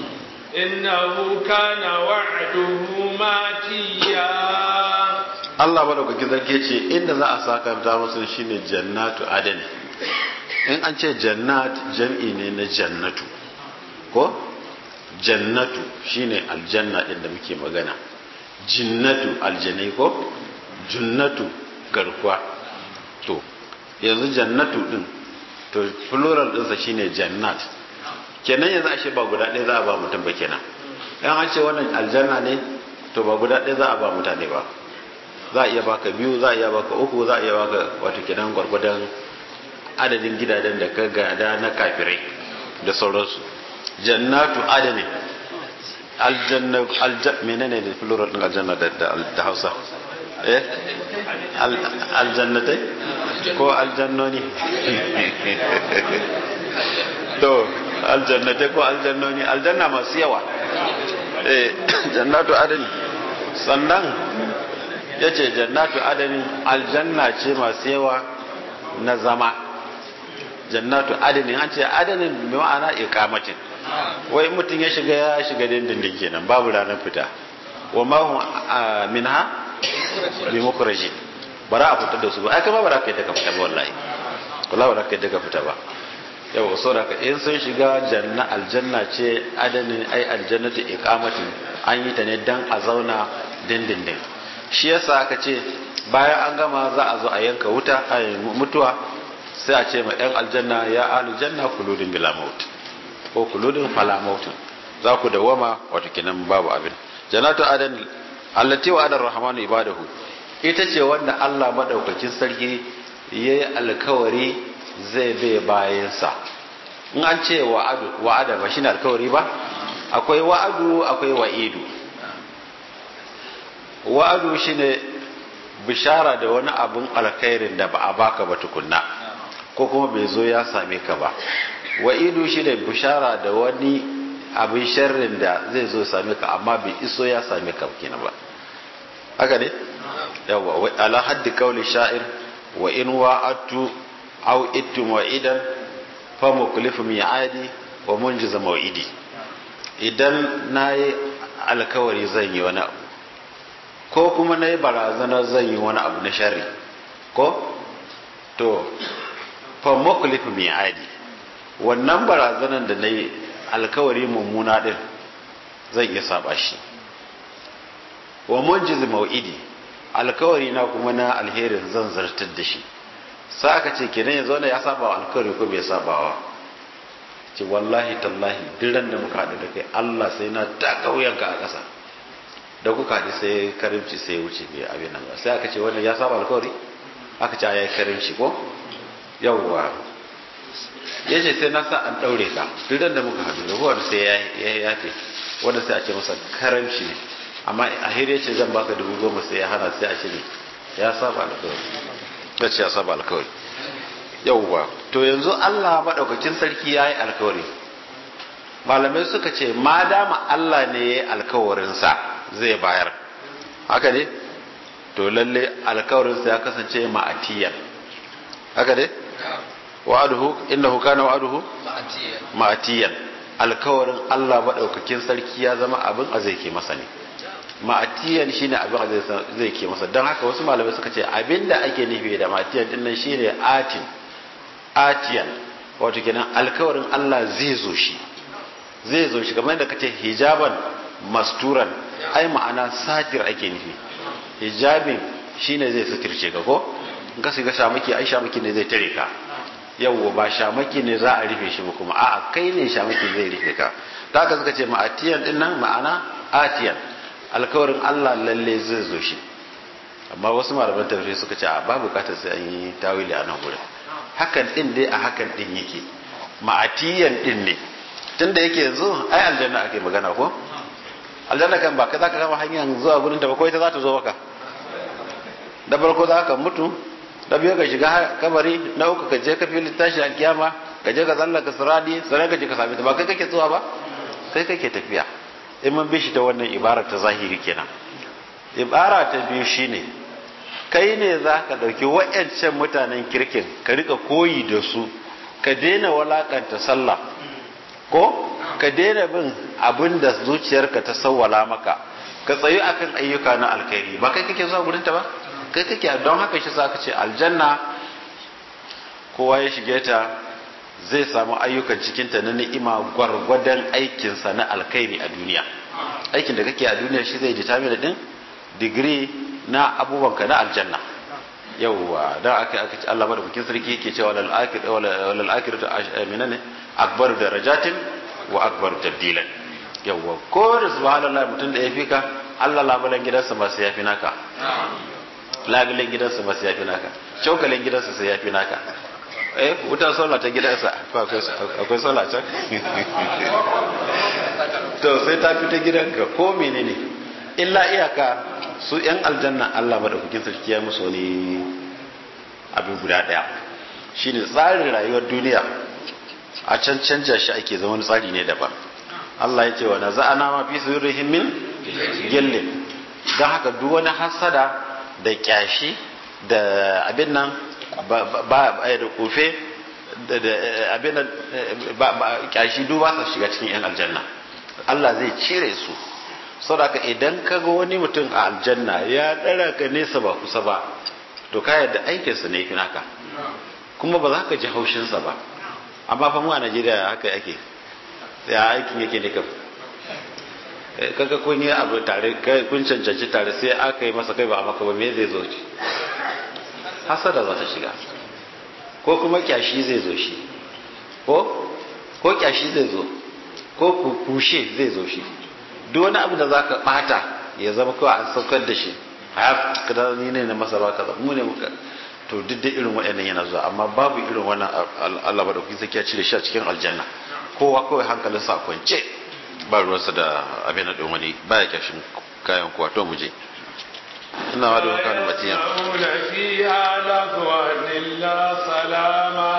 إنه كان وعده ماتيا Allah madaukakin zarki ce inda za a sakanta musu shine jannatu adani in an ce jannat jam'i ne na jannatu ko jannatu shine aljanna din da muke magana jinnatu aljanai ko junnatu garkuwa to yanzu jannatu din to plural dinsa shine jannat kenan yanzu ashe ba guda ɗaya za a ba mutum ba kenan in an ce wannan aljanna ne to ba guda ɗaya za a ba mutane ba za a iya baka biyu za a iya baka uku za a iya baka wato kenan gwargwadon adadin gidajen da ka gada na kafirai da sauransu jannatu adani aljanna aljanna menene da plural din aljanna da da Hausa eh aljannatai ko aljannoni to aljannatai ko aljannoni aljanna masu yawa eh jannatu adani sannan yace jannatu adani aljanna ce masu yawa na zama jannatu adani an ce adanin bi ma'ana iqamatin wai mutum ya shiga ya shiga dindindin kenan babu ranar fita wa ma hum minha bi mukhrajin bara a fitar da su ba ai kama bara kai daga fita ba wallahi wallahi bara kai daga fita ba yau so da in sun shiga janna aljanna ce adanin ai aljannatu iqamatin an yi ta ne dan a zauna dindindin shi yasa aka ce bayan an gama za a zo a yanka wuta a mutuwa sai a ce ma yan aljanna ya aljanna kuludin bila maut ko kuludin fala mautin za ku dawama wato kinan babu abin jannatu adan allati wa adar rahmanu ibadahu ita ce wanda Allah madaukakin sarki yayi alkawari zai bai bayansa in an ce wa'adu wa'ada ba shine alkawari ba akwai wa'adu akwai wa'idu wa'adu shine bishara da wani abun alkhairin da ba a baka ba tukunna ko kuma bai zo ya same ka ba wa'idu shine bishara da wani abin sharrin da zai zo same ka amma bai iso ya same ka kenan ba haka ne yawa ala haddi kauli sha'ir wa in wa'atu aw ittum wa'idan fa muklifu mi'adi wa munjiza maw'idi idan nayi alkawari zan yi wani abu ko kuma nayi barazana zan yi wani abu na sharri ko to fa muklifu mi'adi wannan barazanan da nayi alkawari mummuna din zan iya saba shi wa munjiza maw'idi alkawari na kuma na alherin zan zartar da shi sai aka ce kenan yanzu wanda ya saba wa alkawari ko bai saba wa ce wallahi tallahi diran da muka haɗu da kai Allah sai na ta kauyanka a ƙasa da kuka haɗu sai karimci sai wuce bai abin nan ba sai aka ce wannan ya saba alkawari aka ce ya yi karimci ko yawwa ya ce sai na sa an ɗaure ka diran da muka haɗu da wanda sai ya yafe wanda sai a ce masa karamci ne amma a hira ce zan baka dubu goma sai ya hana sai a ce ne ya saba alkawari ya ce ya saba alkawari yauwa to yanzu Allah maɗaukakin sarki ya yi alkawari malamai suka ce ma dama Allah ne ya yi alkawarinsa zai bayar haka ne to lalle alkawarinsa ya kasance ma'atiyan haka ne wa'aduhu innahu kana wa'aduhu ma'atiyan alkawarin Allah maɗaukakin sarki ya zama abin a zai ke masa ne ma'atiyan shine abin da zai ke masa don haka wasu malamai suka ce abin da ake nufi da ma'atiyan din nan shine atin atiyan wato kenan alkawarin Allah zai zo shi zai zo shi kamar da kace hijaban masturan ai ma'ana satir ake nufi hijabin shine zai suturce ka ko in ka shiga shamaki ai shamaki ne zai tare ka yawwa ba shamaki ne za a rufe shi ba kuma a'a kai ne shamaki zai rufe ka ta haka suka ce ma'atiyan din nan ma'ana atiyan alkawarin Allah lalle zai zo shi amma wasu malaman tafsir suka ce a ba bukatar sai an yi tawili a nan gurin hakan din dai a hakan din yake ma'atiyan din ne tunda yake yanzu ai aljanna ake magana ko aljanna kan ba kai zaka kama hanyar zuwa gurin ta ba ko ita za ta zo maka da farko za ka mutu da biyu ka shiga kabari na uku ka je ka fili tashi a kiyama ka je ka tsallaka siradi sannan ka je ka sami ta ba kai kake zuwa ba kai kake tafiya in mun bi shi ta wannan ibara ta zahiri kenan ibara ta biyu shine kai ne za ka ɗauki wa'yancan mutanen kirkin ka rika koyi da su ka daina walakanta sallah ko ka daina bin abin da zuciyarka ta sawwala maka ka tsayu akan ayyuka na alkhairi ba kai kake zuwa gurinta ba kai kake don haka shi za ka ce aljanna kowa ya shige ta zai samu ayyukan cikinta na ni'ima gwargwadon aikinsa na alkhairi a duniya aikin da kake a duniya shi zai determine din digiri na abubuwanka na aljanna yauwa don aka aka ci Allah madaukakin sarki yake cewa lal akhir wal akhiratu minane akbar darajatin wa akbar tabdilan yauwa ko da subhanallah mutum da ya fi ka Allah labulan gidansa ma sai ya fi naka labulan gidansa ma sai ya fi naka cokalin gidansa sai ya fi naka eh wuta sola ta gidansa akwai sola can to sai ta fi ta gidanka ko menene illa iyaka su yan aljanna Allah madaukakin sarki ya musu wani abin guda daya shine tsarin rayuwar duniya a can canja shi ake zama wani tsari ne daban Allah ya ce wa naza'ana ma fi sudurihim min gillin don haka duk wani hasada da kyashi da abin nan ba da kufe da abin nan kyashi duk ba su shiga cikin yan aljanna Allah zai cire su saboda idan ka ga wani mutum a aljanna ya dara ka nesa ba kusa ba to ka yadda aikinsa ne fi naka kuma ba za ka ji haushinsa ba amma fa mu a Najeriya haka ake ya aikin yake ne kam kaga kun yi abu tare kun cancanci tare sai aka yi masa kai ba a maka ba me zai zo ci hasada za ta shiga ko kuma kyashi zai zo shi ko ko kyashi zai zo ko kushe zai zo shi duk wani abu da za ka bata ya zama kawai an saukar da shi a kada ni ne na masa ba kaza mu ne muka to duk da irin waɗannan yana zuwa amma babu irin wannan Allah ba da kuke sakiya cire shi a cikin aljanna kowa kawai hankalinsa a kwance ba ruwansa da abin da wani baya kyashin kayan kuwa to mu je ina wa da kanu matiya فيها لغوا إلا سلاما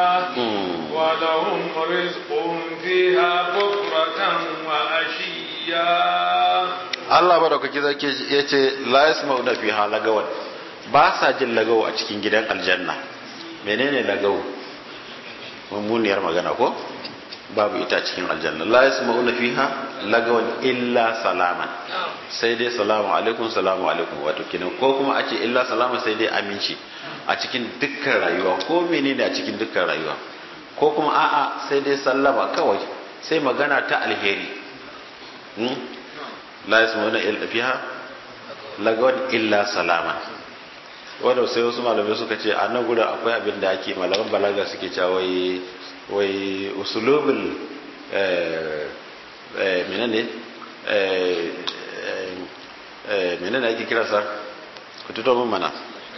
ولهم رزقهم فيها بكرة وعشيا Allah madaukaki zake yace la yasma'una fiha lagawan ba sa jin lagawo a cikin gidan aljanna menene lagawo mummuniyar magana ko babu ita cikin aljanna la yasma'una fiha lagawan illa salaman sai dai salamu alaikum salamu alaikum wato kinan ko kuma a ce illa salama sai dai aminci a cikin dukkan rayuwa ko menene a cikin dukkan rayuwa ko kuma a'a sai dai sallama kawai sai magana ta alheri la yasma'una illa fiha lagawan illa salama wanda sai wasu malamai suka ce a nan gurin akwai abin da ake malaman balaga suke cewa wai wai usulubul menene menene ake kira sa ku tuto min mana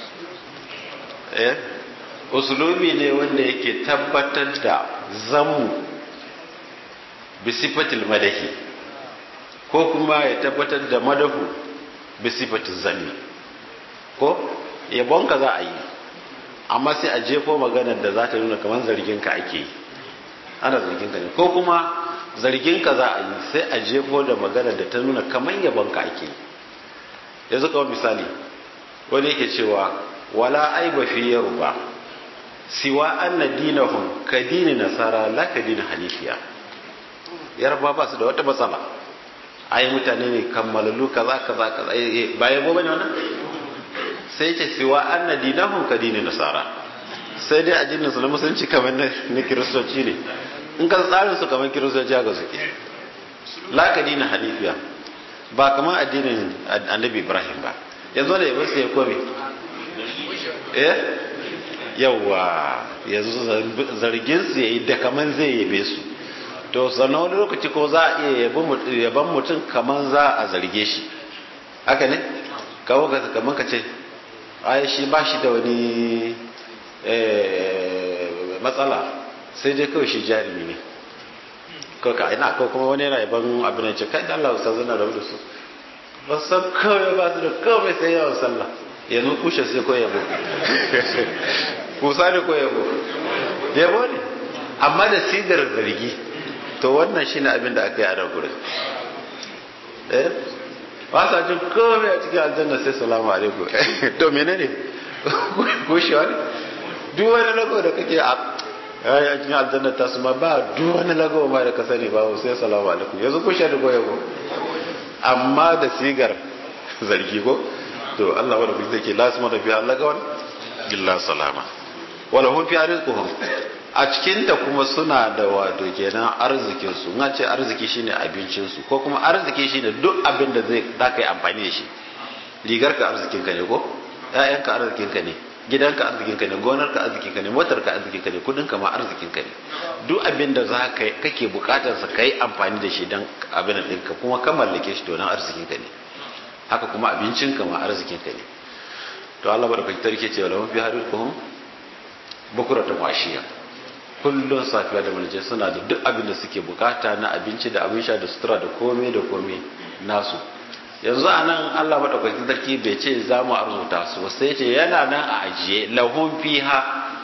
eh usulubi ne wanda yake tabbatar da zamu bisifatil madahi ko kuma ya tabbatar da madahu bisifatil zanni ko yabonka za a yi amma sai a jefo maganar da za ta nuna kamar zarginka ake yi ana zarginka ne ko kuma zarginka za a yi sai a jefo da maganar da ta nuna kamar yabonka ake yi yanzu kawai misali wani yake cewa wala aiba fi yaruba siwa anna dinahum ka dini nasara la ka dini hanifiya yarba ba su da wata matsala ai mutane ne kammalalu kaza kaza kaza ba yabo bane wannan sai ce siwa anna dinahum ka dini nasara sai dai addinin su na musulunci kamar na kiristoci ne in ka tsarin su kamar kiristoci haka suke la ka dini hanifiya ba kamar addinin annabi ibrahim ba yanzu da yabo sai ya kome eh yawa yanzu zargin su yayi da kaman zai yabe su to sannan wani lokaci ko za a iya yaban mutum kaman za a zarge shi haka ne kawo kaman ka ce ai shi ba shi da wani matsala sai dai kawai shi jarumi ne kawai ka ina ko kuma wani yana yaban abin da ce kai da Allah ustaz zana rabu da su ba san kawai ba su da kawai sai yawan sallah yanzu kushe sai ko yabo kusa ne ko yabo yabo ne amma da sigar zargi to wannan shine abin da aka yi a nan gurin eh ba sa jin kawai a cikin aljanna sai salamu alaikum to menene kushewa ne duk wani lago da kake a a cikin aljanna ta su ma ba duk wani lago ma da ka sani ba sai salamu alaikum yanzu kushe da ko yabo amma da sigar zargi ko to Allah wanda kuke zai ke lasma da fi Allah gawan illa salama wala hum fi rizquhum a cikin ta kuma suna da wato kenan arzikin su na ce arziki shine abincin su ko kuma arziki shine duk abin da zai da kai amfani da shi rigar ka arzikin ka ne ko ƴaƴan ka arzikin ka ne gidan ka arzikin ka ne gonar ka arzikin ka ne motar ka arzikin ka ne kudin ka ma arzikin ka ne duk abin da za ka kake bukatar sa kai amfani da shi dan abin da ɗinka kuma ka mallake shi to nan arzikin ka ne haka kuma abincin ka ma arzikin ka ne to Allah barka ta rike cewa lahum fi harizquhum bukuratan washiya kullun safiya da marje suna da duk abin da suke bukata na abinci da abin sha da sutura da komai da komai nasu yanzu a nan Allah maɗaukakin sarki bai ce za mu arzuta su sai ce yana nan a ajiye lahun fiha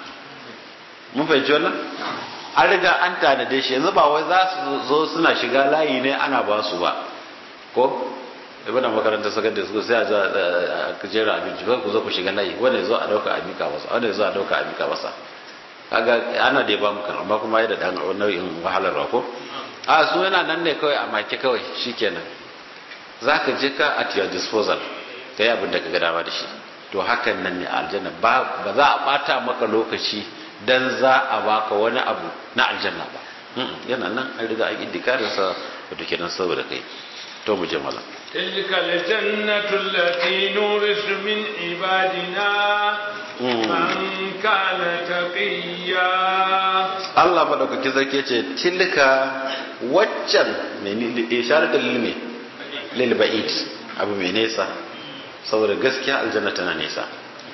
mun fahimci wannan an riga an tanade shi yanzu ba wai za su zo suna shiga layi ne ana ba su ba ko ibn makarantar sakandare su sai a za a jera abinci ba ku zo ku shiga layi wanda zo a dauka a mika masa wanda zo a dauka a mika masa kaga ana da ba mu kan amma kuma ya da dan nau'in wahalarwa ko a su yana nan ne kawai a make kawai shikenan zaka je ka at your disposal kai abin da ka ga dama da shi to hakan nan ne aljanna ba ba za a bata maka lokaci dan za a baka wani abu na aljanna ba yana nan an riga an indikarin sa wato kenan saboda kai to mu je mala تلك الجنة التي نورث من عبادنا من كان تقيا Allah madaukaki sarki ce tilka waccan mai isharar da lilme lil ba'id abu mai nesa saboda gaskiya aljanna tana nesa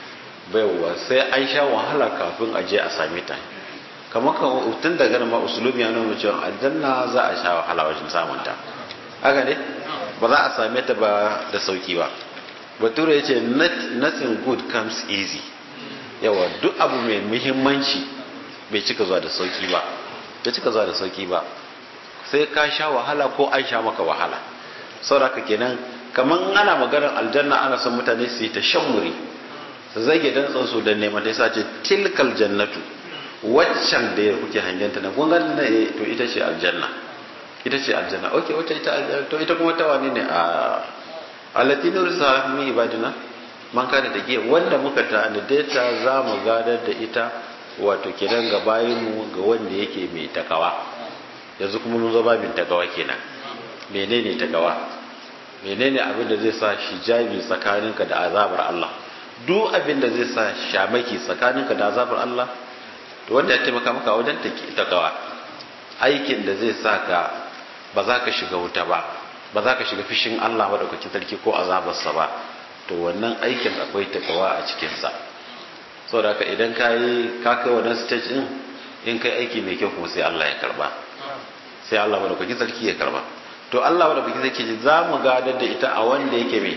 baiwa sai an sha wahala kafin a je a same ta kamar kan tun daga nan ma usulubi ya nuna cewa aljanna za a sha wahala wajen samun ta haka ne ba za a same ta ba da sauki ba bature ya ce nothing good comes easy yawa duk abu mai muhimmanci bai cika zuwa da sauki ba bai cika zuwa da sauki ba sai ka sha wahala ko an sha maka wahala saboda kenan kamar ana maganar aljanna ana son mutane su yi ta shan wuri su zage dan tsansu da neman ta ce tilkal jannatu waccan da ya kuke hangenta na kun ganin na to ita ce aljanna ita ce aljanna okay wacce ita aljanna to ita kuma ta wani ne a alatinur sa mi ibadina man kana da giya wanda muka tanade ta za mu gadar da ita wato kenan ga bayinmu ga wanda yake mai takawa yanzu kuma mun zo babin takawa kenan menene takawa menene abin da zai sa hijabi tsakaninka da azabar Allah duk abin da zai sa shamaki tsakaninka da azabar Allah to wanda ya taimaka maka wajen takawa aikin da zai sa ka ba za ka shiga wuta ba ba za ka shiga fishin Allah madaukakin sarki ko azabarsa ba to wannan aikin akwai takawa a cikinsa saboda haka idan ka yi ka kai wannan stage din in kai aiki mai kyau kuma sai Allah ya karba sai Allah madaukakin sarki ya karba to Allah madaukakin sarki ce za mu gadar da ita a wanda yake mai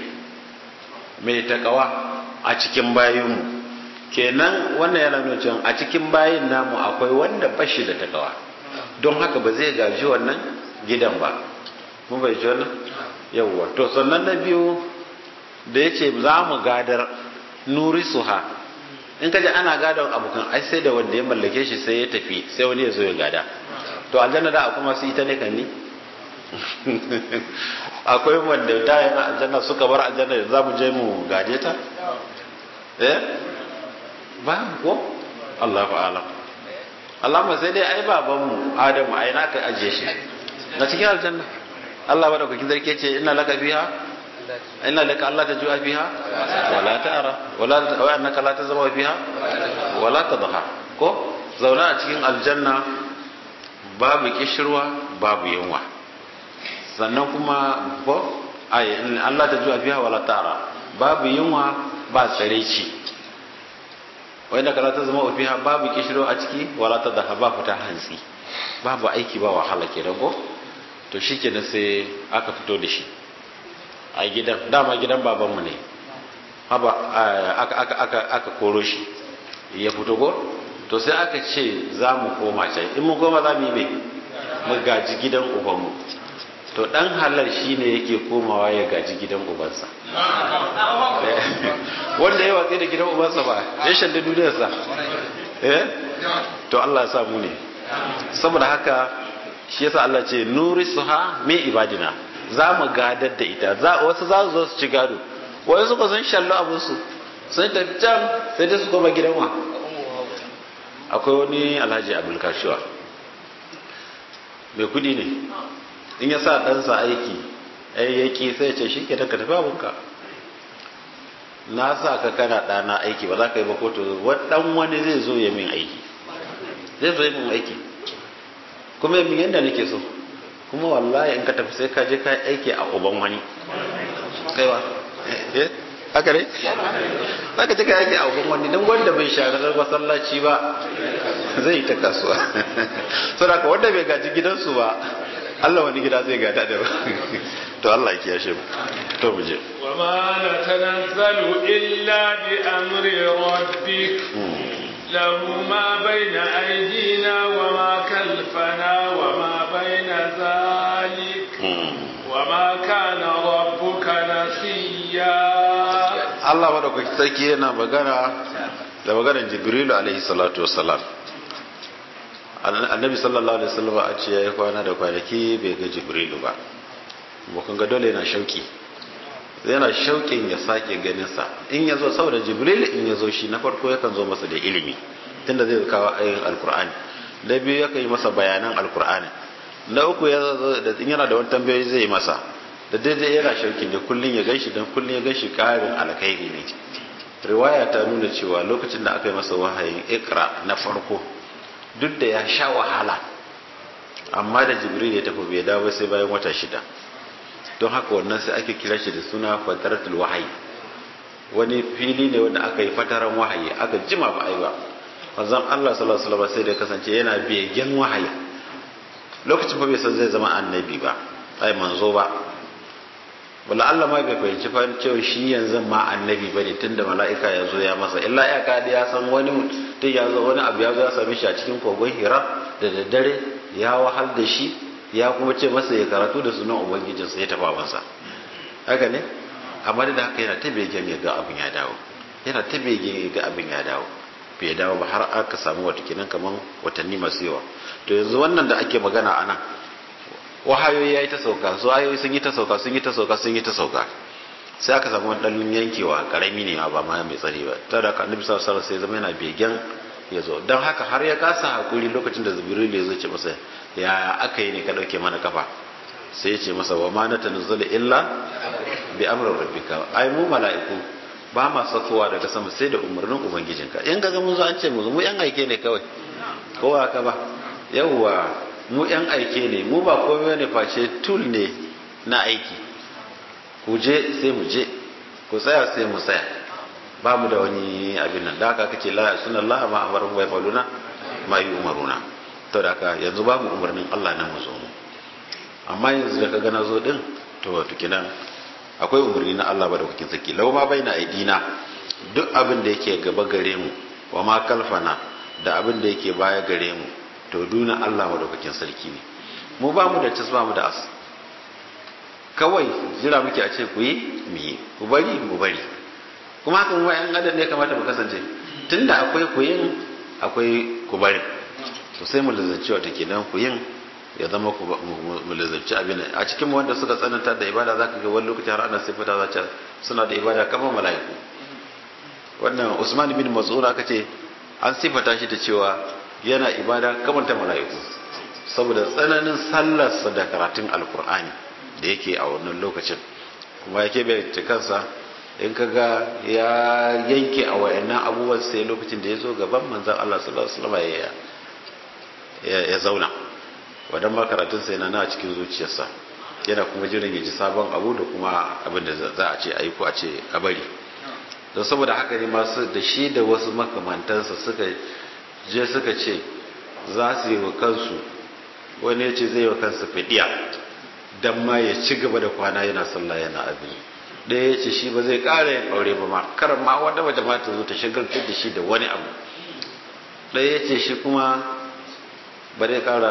mai takawa a cikin bayinmu kenan wannan yana nuna cewa a cikin bayin namu akwai wanda bashi da takawa don haka ba zai gaji wannan gidan ba mun bai ji wannan yawwa to sannan na biyu da ya ce za mu gadar nuri suha in ka ji ana gadon abokan ai sai da wanda ya mallake shi sai ya tafi sai wani ya zo ya gada to aljanna da kuma su ita ne kan ni akwai wanda da yana aljanna suka bar aljanna da za mu je mu gade ta eh ba ko Allahu a'lam Allahumma sai dai ai babanmu Adamu ai naka aje shi na cikin aljanna Allah ba da kukin zarke ce inna laka fiha inna laka Allah ta ju'a fiha wala ta'ara wala wa annaka la tazama fiha wala tadha ko zauna a cikin aljanna babu kishirwa babu yunwa sannan kuma ko ai Allah ta ju'a fiha wala ta'ara babu yunwa ba tsareci wanda kala ta zama fiha babu kishiro a ciki wala ta daha ba fita hantsi babu aiki ba wahala ke rago to shi ke sai aka fito da shi a gidan dama gidan babanmu ne haba aka, aka, aka, aka koro shi ya fito go to sai aka ce za mu koma can in mu koma za mu yi mai mu gaji gidan ubanmu to dan halar shi ne yake komawa ya gaji gidan ubansa wanda ya watsi da gidan ubansa ba ya shanda duniyarsa eh to Allah ya sa mu ne saboda haka shi yasa Allah ce nuri suha min ibadina za mu gadar da ita za wasu za su zo su ci gado wai suka sun shallo abin su sun tafi can sai dai su koma gidan wa akwai wani alhaji abdul kashuwa mai kudi ne in ya sa ɗansa aiki ayyaki sai ce shi ke ka tafi abinka na sa ka kana ɗana aiki ba za ka yi ba kotu ɗan wani zai zo ya min aiki zai zo ya min aiki kuma yamin yadda nake so kuma wallahi in ka tafi sai ka je ka aiki a uban wani kaiwa eh haka ne za ka je ka aiki a uban wani don wanda bai sharar masallaci ba zai yi ta kasuwa saboda wanda bai gaji gidansu ba Allah wani gida zai gada da ba to Allah ya kiyashe mu to mu je وما نتنزل إلا بأمر ربك له ما بين أيدينا وما خلفنا وما بين ذلك وما كان ربك نسيا Allah madaukaki sarki yana magana da maganar Jibrilu alaihi salatu wassalam annabi sallallahu alaihi wasallam a ce yayi kwana da kwanaki bai ga Jibrilu ba kun ga dole yana shauki yana shauƙin ya sake ganin sa in ya zo saboda Jibril in ya zo shi na farko yakan zo masa da ilimi tunda zai kawo ayoyin alkur'ani da biyu yakan yi masa bayanan alkur'ani na uku ya zo da yana da wani tambayoyi zai yi masa da daidai yana shauƙin da kullun ya ganshi dan kullun ya ganshi ƙarin alkhairi ne riwaya ta nuna cewa lokacin da aka yi masa wahayin ikra na farko duk da ya sha wahala amma da jibril ya tafi bai dawo sai bayan wata shida don haka wannan sai ake kira shi da suna fataratul wahayi wani fili ne wanda aka yi fataran wahayi aka jima ba ai ba manzon Allah sallallahu alaihi wasallam sai da kasance yana begen wahayi lokacin fa bai san zai zama annabi ba ai manzo ba wala Allah ma bai fahimci fa cewa shi yanzu ma annabi bane tunda mala'ika ya zo ya masa illa ya ka ya san wani mutum ya zo wani abu ya zo ya same shi a cikin kogon Hira da daddare ya wahal da shi ya kuma ce masa ya karatu da sunan ubangijinsa ya taba masa haka ne amma da haka yana ta begen ya ga abin ya dawo yana ta begen ya ga abin ya dawo bai dawo ba har aka samu wata kinan kaman watanni masu yawa to yanzu wannan da ake magana ana wahayoyi ya yi ta sauka su ayoyi sun yi ta sauka sun yi ta sauka sun yi ta sauka sai aka samu wani ɗan yankewa karami ne ba ma mai tsari ba ta da ka annabi sallallahu alaihi sai zama yana begen ya zo don haka har ya kasa hakuri lokacin da jibril ya zo ce masa ya aka yi ne ka dauke mana kafa sai ya ce masa wa ma na tanzala illa bi amrin rabbika ai mu mala'iku ba ma sakowa daga sama sai da umarnin ubangijinka in ga mun zo an ce mu mu yan aike ne kawai ko haka ba yawwa mu yan aike ne mu ba komai ne face tool ne na aiki ku je sai mu je ku tsaya sai mu tsaya ba mu da wani abin nan da haka kake la sunan Allah ma amaru wa yafaluna ma yi umaruna to da haka yanzu babu umarnin Allah na mu zo mu amma yanzu da kaga na zo din to wato kinan akwai umarni na Allah ba da kuke saki lau ma baina aidina duk abin da yake gaba gare mu wa ma kalfana da abin da yake baya gare mu to duna Allah madaukakin sarki ne mu ba mu da tas ba mu da as kawai jira muke a ce ku yi mu yi ku bari mu bari kuma haka mu yan adam ne kamata mu kasance tunda akwai ku yin akwai ku bari to sai mu lazanci wata kenan ku yin ya zama ku mu lazanci abin a cikin wanda suka tsananta da ibada zaka ga wani lokaci har ana sifata za ta suna da ibada kamar mala'iku wannan Usman bin Mas'ud aka ce an sifata shi da cewa yana ibada kamar ta mala'iku saboda tsananin sallarsa da karatun alkur'ani da yake a wannan lokacin kuma yake bai kansa in kaga ya yanke a wayannan abubuwan sai lokacin da ya zo gaban manzan Allah sallallahu alaihi wasallam ya zauna wadan ma karatun sai na a cikin zuciyarsa yana kuma jiran ya ji sabon abu da kuma abin da za a ce a yi ko a ce a bari don saboda haka ne masu da shi da wasu makamantansa suka je suka ce za su yi wa kansu wani ya ce zai yi wa kansa fidiya don ma ya ci gaba da kwana yana sallah yana abin ɗaya ya ce shi ba zai ƙara yin aure ba ma karan ma wanda waje ma ta zo ta shagaltar da shi da wani abu ɗaya ya ce shi kuma ba zai ƙara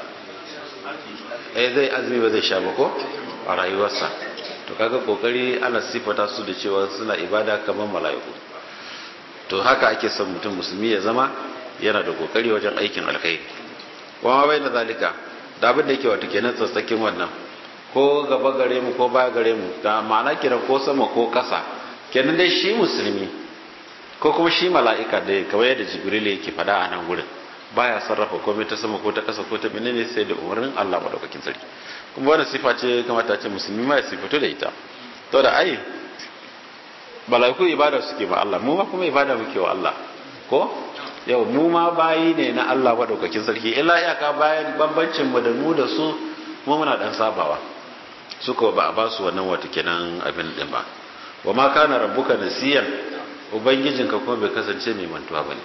ɗaya zai azumi ba zai sha ba ko a rayuwarsa to kaga kokari ana sifata su da cewa suna ibada kamar mala'iku to haka ake son mutum musulmi ya zama yana da kokari wajen aikin alkhairi wa bai da zalika da abin da yake wato kenan tsatsakin wannan ko gaba gare mu ko baya gare mu da ma'ana kiran ko sama ko ƙasa kenan dai shi musulmi ko kuma shi mala'ika da kamar yadda jibril yake faɗa a nan gurin baya sarrafa komai ta sama ko ta ƙasa ko ta menene sai da umarnin Allah madaukakin sarki kuma wannan sifa ce kamata ce musulmi ma ya sifatu da ita to da ai mala'iku ibada suke ma Allah mu ma kuma ibada muke wa Allah ko yau mu ma bayi ne na Allah madaukakin sarki illa iyaka bayan bambancin mu da mu da su mu muna dan sabawa suka ba a ba su wannan wata kenan abin din ba wa ma kana rabbuka nasiyan ubangijinka kuma bai kasance mai mantuwa bane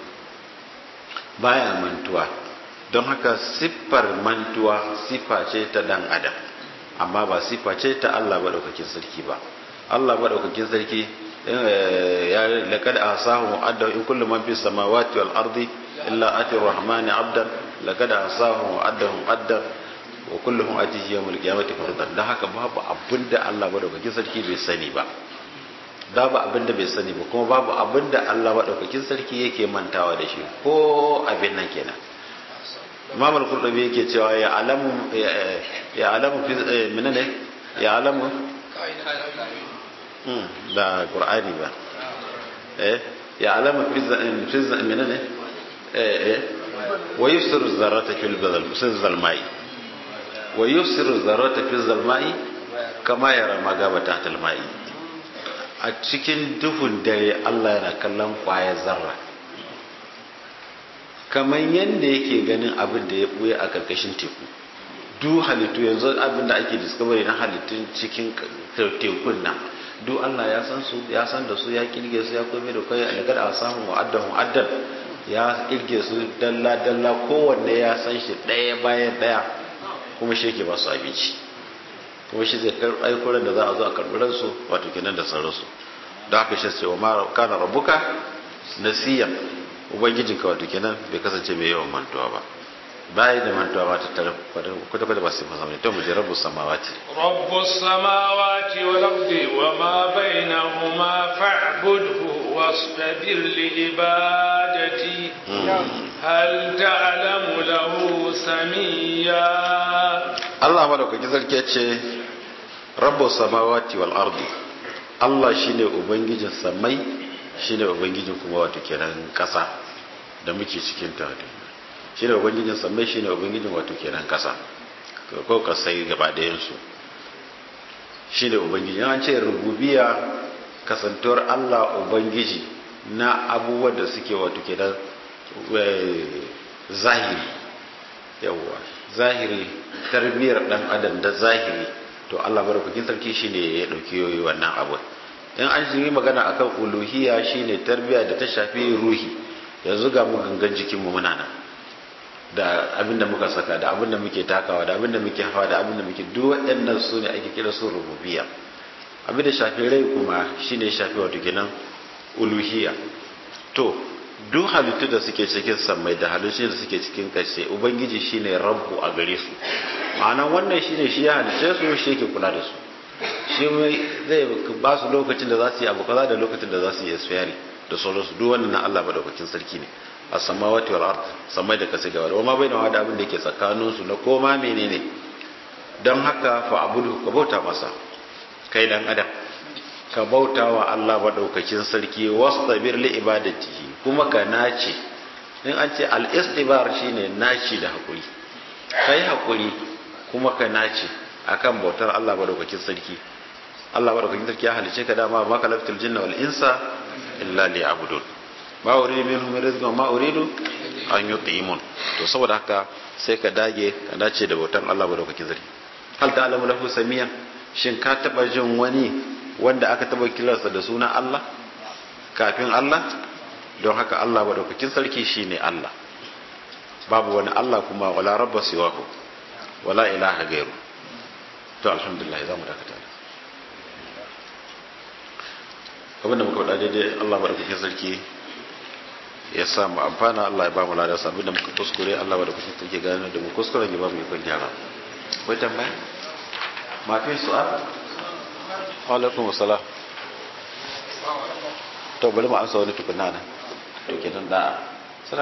baya mantuwa don haka siffar mantuwa siffa ce ta dan adam amma ba sifa ce ta Allah madaukakin sarki ba Allah madaukakin sarki ya laqad asahu adda in kullu man fis samawati wal ardi illa ati rahmani abdan laqad asahu addahum adda wa kulluhum atihi yawmul qiyamati fardan dan haka babu abinda Allah madaukakin sarki bai sani ba babu abinda bai sani ba kuma babu abinda Allah madaukakin sarki yake mantawa da shi ko abin nan kenan Imam al-Qurtubi yake cewa ya alamu ya alamu fi menene ya alamu da Qur'ani ba eh ya alamu fi fi menene eh eh wa yusir zarrata fil badal zalmai wa yusir zarrata fi zalmai kama yara magaba ta talmai a cikin duhun dare Allah yana kallon kwaya zarra kamar yadda yake ganin abin da ya buye a karkashin teku du halittu yanzu abin da ake discovery na halittun cikin tekun nan du Allah ya san su ya san da su ya kirge su ya kome da kai alagar a samun wa'addan wa'addan ya kirge su dalla dalla kowanne ya san shi ɗaya bayan ɗaya kuma shi yake ba su abinci kuma shi zai aikoran da za a zo a karɓi ransu wato kenan da sauransu da haka shi cewa ma kana rabuka nasiya ubangijinka wato kenan bai kasance mai yawan mantuwa ba bayan da mantuwa ba ta tare kwata kwata ba sai masa to mu je rabbu samawati rabbu samawati wal ardi wa ma bainahuma fa'budhu wastabir li ibadati hal ta'lamu lahu samiyya Allah madaukaki sarki ya ce rabbu samawati wal ardi Allah shine ubangijin samai shine ubangijin kuma wato kenan kasa da muke cikin ta shine ubangijin samai shine ubangijin wato kenan kasa ko kasai gaba ɗayan su shine ubangijin an ce rububiyya kasantuwar Allah ubangiji na abubuwan da suke wato kenan zahiri yawwa zahiri tarbiyyar dan adam da zahiri to Allah barakakin sarki shine ya dauki yoyi wannan abu in an yi magana akan uluhiyya shine tarbiyya da ta shafi ruhi yanzu ga mu gangan jikin mu muna nan da abinda muka saka da abinda muke takawa da abinda muke hawa da abinda muke duk waɗannan su ne ake kira su rububiyya abinda shafi rai kuma shine shafi wato kenan uluhiyya to duk halittu da suke cikin sammai da halittu da suke cikin kashe ubangiji shine rabbu a gare su ma'ana wannan shine shi ya halice su shi yake kula da su shi zai ba su lokacin da za su yi abu kaza da lokacin da za su yi asfiyari da sauransu duk wannan na Allah madaukakin sarki ne a samawati wal ard samai da kasa gaba da ma bai da wada abin da yake tsakanin su na koma menene dan haka fa abudu ka bauta masa kai dan adam ka bauta wa Allah maɗaukakin sarki wastabir li ibadatihi kuma ka nace in an ce al-istibar shine naci da hakuri kai hakuri kuma ka nace akan bautar Allah maɗaukakin sarki Allah maɗaukakin sarki ya halice ka dama ma kalaftul jinna wal insa illa liya'budun ma uridu minhum rizqan ma uridu an yut'imun to saboda haka sai ka dage ka dace da bautar Allah maɗaukakin sarki hal ta'lamu lahu samiya shin ka taba jin wani wanda aka taba kiransa da suna Allah kafin Allah don haka Allah madaukakin sarki shine Allah babu wani Allah kuma wala rabba siwahu wala ilaha gairu to alhamdulillah zamu dakata abinda muka faɗa daidai Allah madaukakin sarki ya sa mu amfana Allah ya ba mu ladan sa abinda muka kuskure Allah madaukakin sarki gane da mu kuskuren ya ba mu ikon gyara wai tambaya ma fi su'al alaikum salam to bari mu amsa wani tukuna nan to kenan da